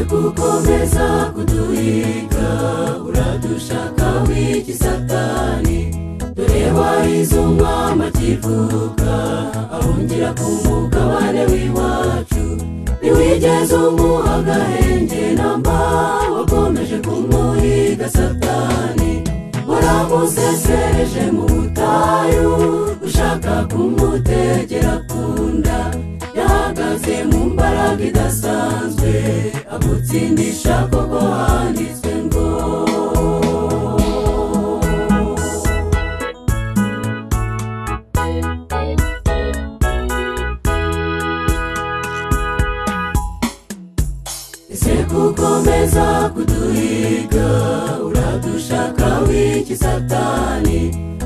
ukomeza kuduhiga uradushaka w'iki satani dore warizumva amakivuka ahungira ku mugabane w'iwacu ntiwigeze umuha agahenge namba wakomeje kumuhiga satani waramusesereje mu butayu ushaka kumutegera ku nda yahagaze mu mbaraga idasanzwe agutsindisha koko handitswe ngo ese kukomeza kuduhiga uradushaka w'iki satani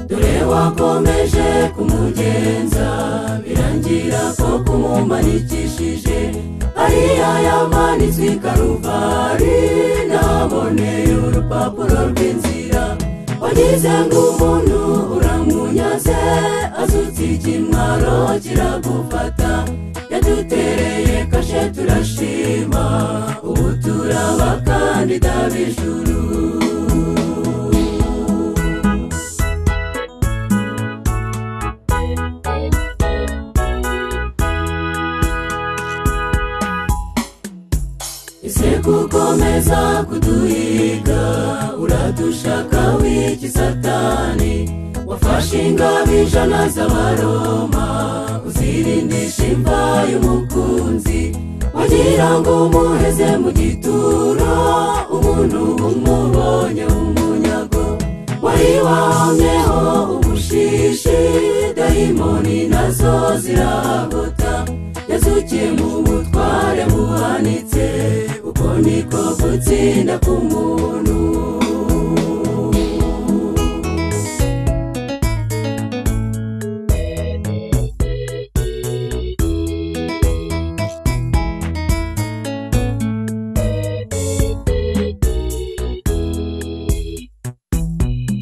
dore wakomeje kumugenza birangira ko kumumanikishije ariya yamanitswe i karuvari naboneye urupapuro rw'inzira wagize ngo umuntu uramunyaze azutse ikimwaro kiragufata yadutereye kashe turashima ubu turabakandida b'ijuru ese kukomeza kuduhiga uradushaka w'iki satani wafashe ingabo ijana z'abaroma uzirindisha imva y'umukunzi wagira ngo umuheze mu gituro umuntu umubonye umunyago wari wahomyeho ubushishi dayimoni nazo zirahagota yazukiye mu butware buhanitse uko niko gutsinda k'umuntu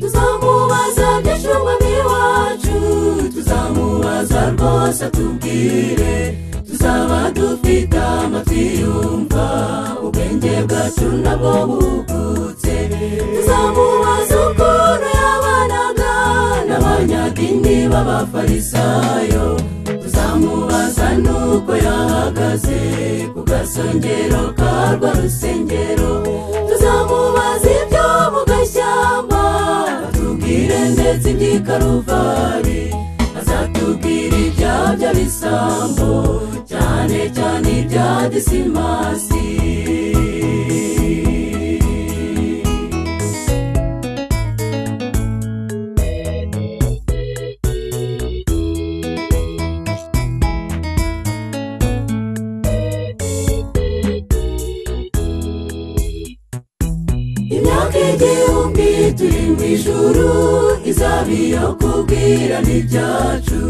tuzamubaza byicungo by'iwacu tuzamubaza rwose atubwire tuzaba dufite amatwi yumva ubwenge bwacu nabwo bukutse tuzamubaza ukuntu yabanaga n'abanyadini b'abafarisayo tuzamubaza n'uko yahagaze ku gasongero ka rwa rusengero tuzamubaza ibyo mu gashyamba atubwire ndetse iby'ikaruvari azatubwira ibya by'abisambo cyane cyane ibya disimasi imyaka igihumbi turi mu ijuru izaba iyo kubwira n'ibyacu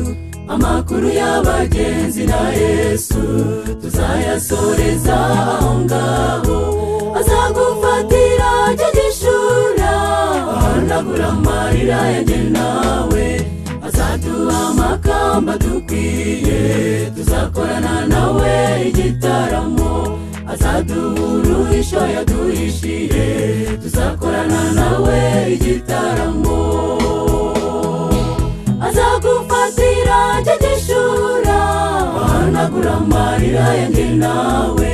amakuru y'abagenzi na yesu tuzayasoreza aho ngaho azagufatira cyo gishura ahanagura amarira yanjye nawe azaduha amakamba dukwiye tuzakorana nawe igitaramo azaduha uruhisho yaduhishiye tuzakorana nawe igitaramo azagufatira cyo gishura ahanagura amarira yanjye nawe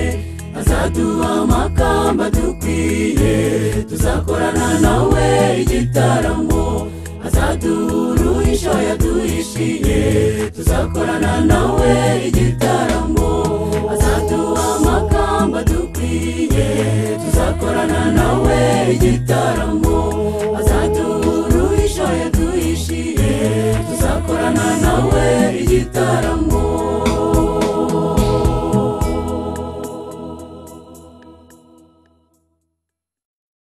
azaduha amakamba dukwiye tuzakorana nawe igitaramo azaduha uruhisho yaduhishiye tuzakorana nawe igitaramo azaduha amakamba dukwiye tuzakorana nawe igitaramo azaduha uruhisho yaduhishiye tuzakorana nawe igitaramo